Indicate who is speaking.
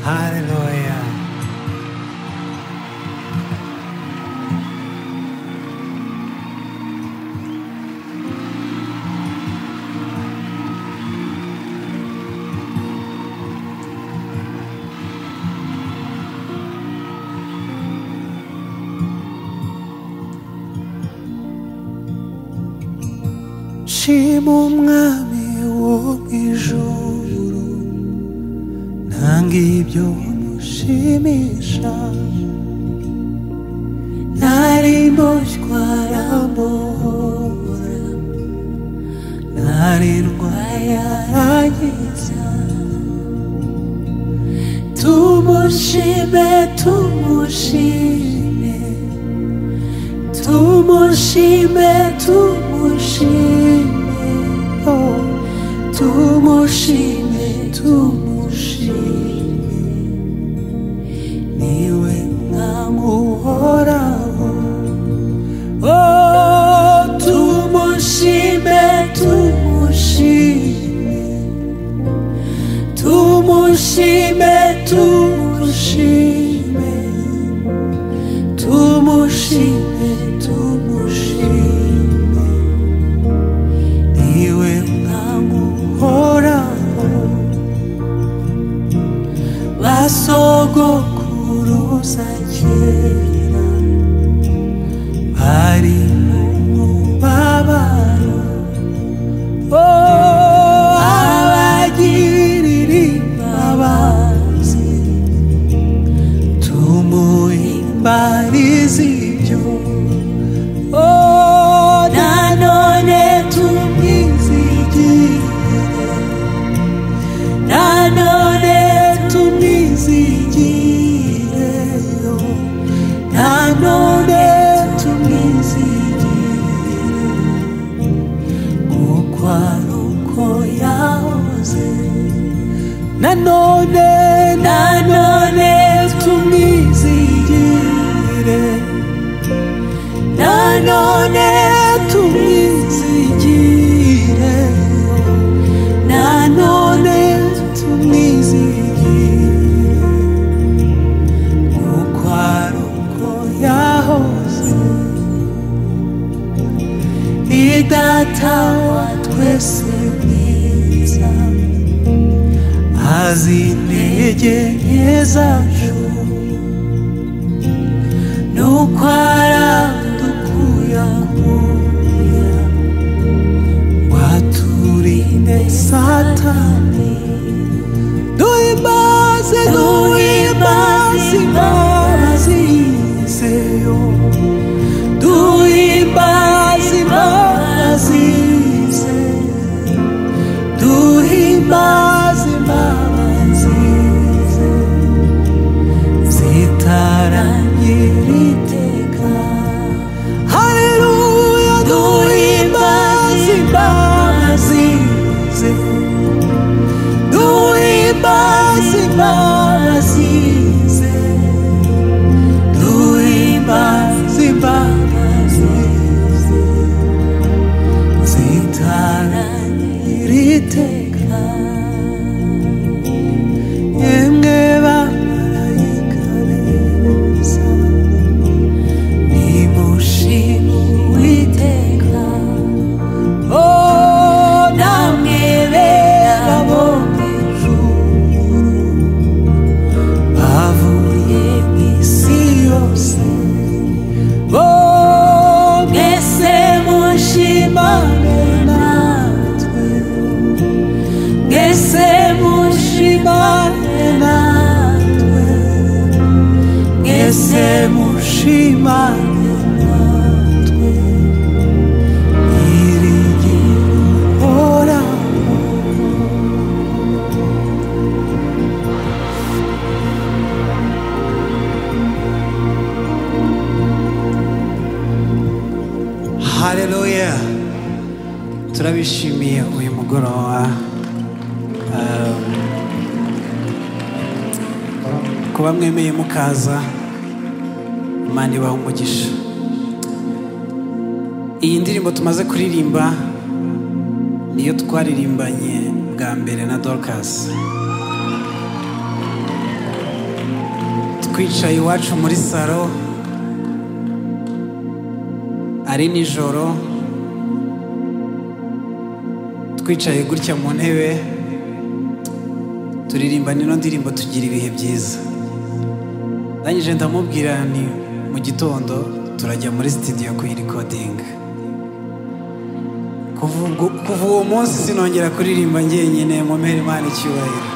Speaker 1: Halleluja. nshima umwami wo mu ijuru nanga ibyo mushimisha nari mboshywa aramuhora nari ndwaye arangiza tumushime tumushime tumushime tumushime oh tumushime tumushime niwe mwami uhoraho oh tumushime tumushime tumushime tumushime tumushime tumushime niwe mwami uhoraho basogokuruza kera bari mu mubabaro Oh, abagirira imbabazi tumuhimbarize ibyo Oh, nanone tumwizigire, nanone tumwizigire, oh, nanone tumwizigire, kuko ari uko yahoze. Nanone, nanone tumwizigire, nanone tumwizigire nanone tumwizigire kuko ari uko yahoze ni data wa twese mwiza azi intege nke zacu nuko aradukuyakuya waturinde satani duhimbaze duhimbaze imbabazi zeyo duhimbaze imbabazi ze duhimbaze imbabazi ze zitaranyir'iteka haleluya duhimbaze imbabazi ze duhimbaze imbabazi ze duhimbaze imbabazi ze zitaranyir'iteka yemwe bamarayika beza nimushime uwiteka o namwe bera bo mu ijuru bavuye mu isi yose o mwese mushimane natwe Ngese mushimane natwe Ngese mushimane natwe Iri gihe uhoraho Hallelujah. turabishimiye uyu mugoroba Um, kuba mwemeye mukaza imana ibaha umugisha iyi ndirimbo tumaze kuririmba niyo twaririmbanye bwa mbere na dorcas twicaye iwacu muri salo ari nijoro twicaye gutya mu ntebe turirimba nino ndirimbo tugira ibihe byiza ndangije ndamubwira ni mu gitondo turajya muri sitidiyo kuyirikodinga kuva ubwo- kuva uwo munsi sinongera kuririmba njyenyine mu mpera imana icyubahiro